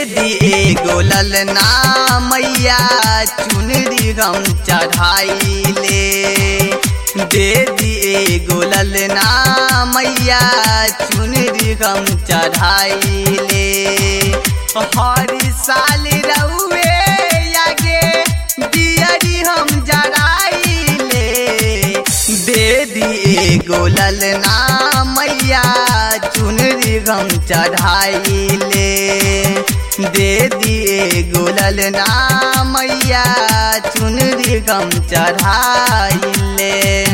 दिए गोलल ना मैया चुनरी हम चढ़ाइले दे दिए गोलल ना मैया चुनरी हम चढ़ाइले हर साल रउए आगे दियरी हम जराइले दे दिए गोलल ना मैया चुनरी हम चढ़ाइले दे दिए गोलल ना मैया चुनरी हम चढ़ाइले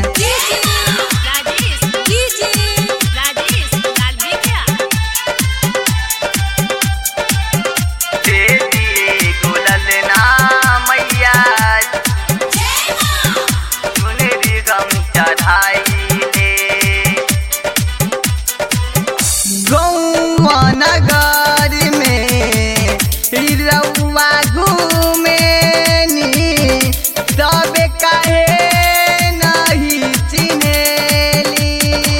राजेश डीजे राजेश डालबे क्या दे दिए गोलल ना मैया चुनरी हम चढ़ाइले गौआ नगर में रउआ घूमेनी तबे काहे नहीं चिन्हेली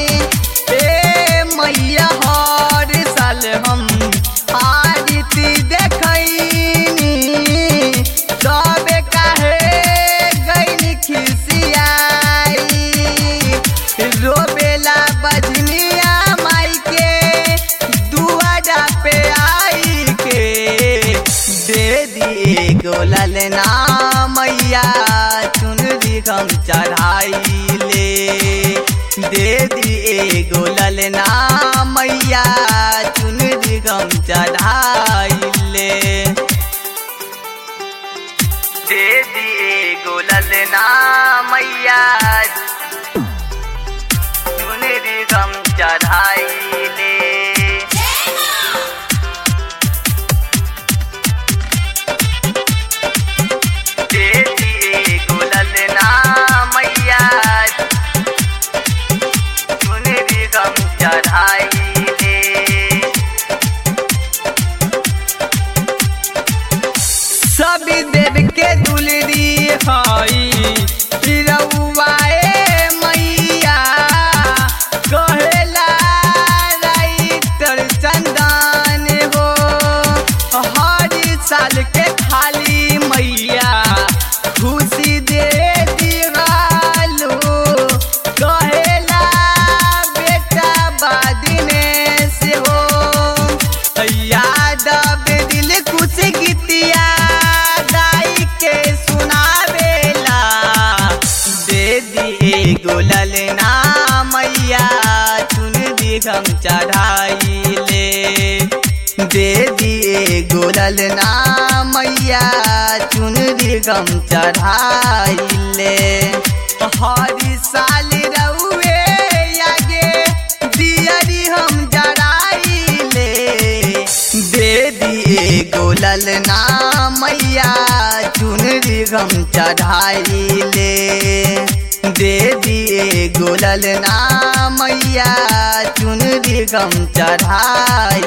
ए मैया हर साल हम आरती देखैनी तबे काहे गैनी खिसियाई रोबेला बजनिया माई के दुआरा पे आई के दे दिए गोलल ना मैया चुनरी हम चढ़ाइले दे दिए गोलल ना मैया चुनरी हम चढ़ाइले दे दिए गोलल ना मैया चुनरी हम चढ़ाइले दे दिए गोलल ना मैया चुनरी हम चढ़ाइले सभी देव के दुलरी हई रउआए मैया कहेला राइटर चंदन हो हर साल के खाली मैया खुशी दे दिवालो कहेला बेटा बादिने से हो यादव दिल खुश गीतिया गाई के सुनावेला दे दिए गोलल ना मैया चुन दी हम चढ़ाइले दे दिए गोलल ना मैया चुन दी हम चढ़ाइले हर साल रउए आगे दियरी हम जराइले दे दिए गोलल ना मैया चुनरी हम चढ़ाइले दे दिए गोलल ना मैया चुनरी हम चढ़ाई